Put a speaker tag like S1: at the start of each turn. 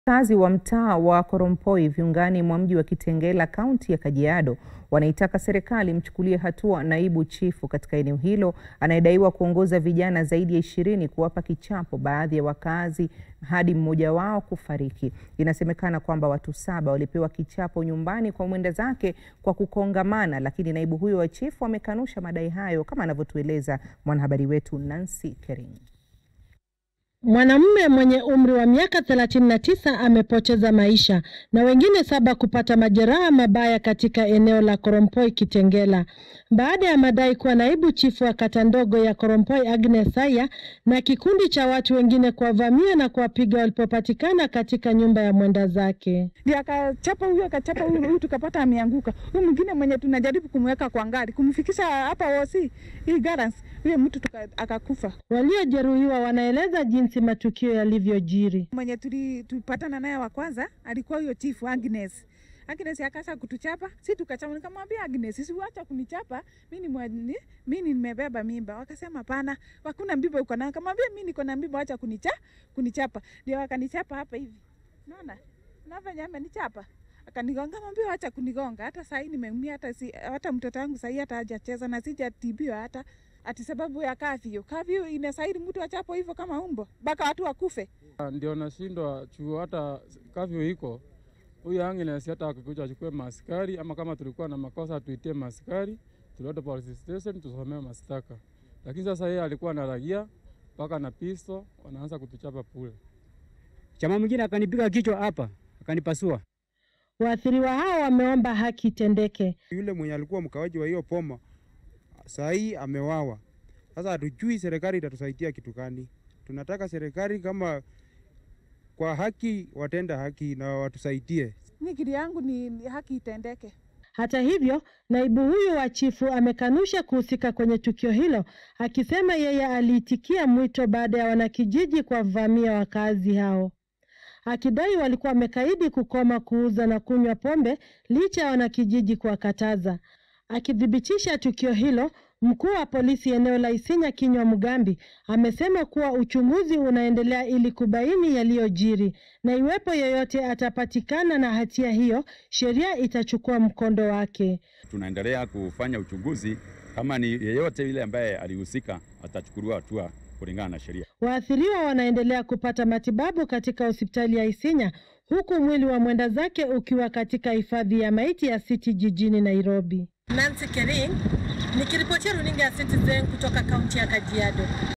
S1: Wakazi wa mtaa wa Korompoi viungani mwa mji wa Kitengela kaunti ya Kajiado wanaitaka serikali mchukulie hatua naibu chifu katika eneo hilo anayedaiwa kuongoza vijana zaidi ya ishirini kuwapa kichapo baadhi ya wakazi hadi mmoja wao kufariki. Inasemekana kwamba watu saba walipewa kichapo nyumbani kwa mwenda zake kwa kukongamana, lakini naibu huyo wa chifu amekanusha madai hayo kama anavyotueleza mwanahabari wetu Nancy Kering.
S2: Mwanamume mwenye umri wa miaka 39 amepoteza maisha na wengine saba kupata majeraha mabaya katika eneo la Korompoi Kitengela baada ya madai kuwa naibu chifu wa kata ndogo ya Korompoi Agnes Saya na kikundi cha watu wengine kuwavamia na kuwapiga walipopatikana katika nyumba ya mwenda zake.
S3: Ndio akachapa huyu akachapa huyu, huyu tukapata ameanguka. Huyu mwingine mwenye tunajaribu kumweka kwa ngari kumfikisha hapa osi hii garans, huyo mtu tuka, akakufa.
S2: Waliojeruhiwa wanaeleza jinsi matukio yalivyojiri.
S3: Mwenye tuli- tulipatana naye wa kwanza alikuwa huyo chifu Agnes. Agnes akasha kutuchapa, si tukachapa. Nikamwambia Agnes, siwacha kunichapa, mimi ni mweni- mimi nimebeba mimba. Wakasema pana, hakuna mimba uko nayo. Nikamwambia mimi niko na mimba, acha kunicha kunichapa. Ndio wakanichapa hapa hivi, unaona na venye amenichapa akanigonga, mwambia acha kunigonga. Hata sahii nimeumia, hata si, hata mtoto wangu sahii hata hajacheza na sijatibiwa hata ati sababu ya kafyu. Kafyu inasaidi mtu achapo hivyo kama umbo mpaka watu wakufe.
S4: Ndio nashindwa chuo, hata kavyo iko huyu Agnes, hata akikuja achukue maskari ama kama tulikuwa na makosa tuitie maskari, tulete police station tusomee mashtaka. Lakini sasa yeye alikuwa na ragia mpaka na pisto, wanaanza kutuchapa pule.
S5: Chama mwingine akanipiga kichwa hapa, akanipasua.
S2: Waathiriwa hao wameomba haki itendeke.
S6: Yule mwenye alikuwa mkawaji wa hiyo poma saa hii amewawa. Sasa hatujui serikali itatusaidia kitu gani. Tunataka serikali kama kwa haki watenda haki na watusaidie.
S3: Nikiri yangu ni, ni haki itendeke.
S2: Hata hivyo, naibu huyu wa chifu amekanusha kuhusika kwenye tukio hilo, akisema yeye aliitikia mwito baada ya wanakijiji kuwavamia wakazi hao, akidai walikuwa wamekaidi kukoma kuuza na kunywa pombe licha ya wanakijiji kuwakataza. Akithibitisha tukio hilo, mkuu wa polisi eneo la Isinya Kinywa Mugambi amesema kuwa uchunguzi unaendelea ili kubaini yaliyojiri na iwepo yeyote atapatikana na hatia hiyo, sheria itachukua mkondo wake.
S7: Tunaendelea kufanya uchunguzi, kama ni yeyote yule ambaye alihusika atachukuliwa hatua kulingana na sheria.
S2: Waathiriwa wanaendelea kupata matibabu katika hospitali ya Isinya huku mwili wa mwenda zake ukiwa katika hifadhi ya maiti ya City jijini Nairobi. Nancy Kering nikiripotia runinga ya Citizen kutoka kaunti ya Kajiado.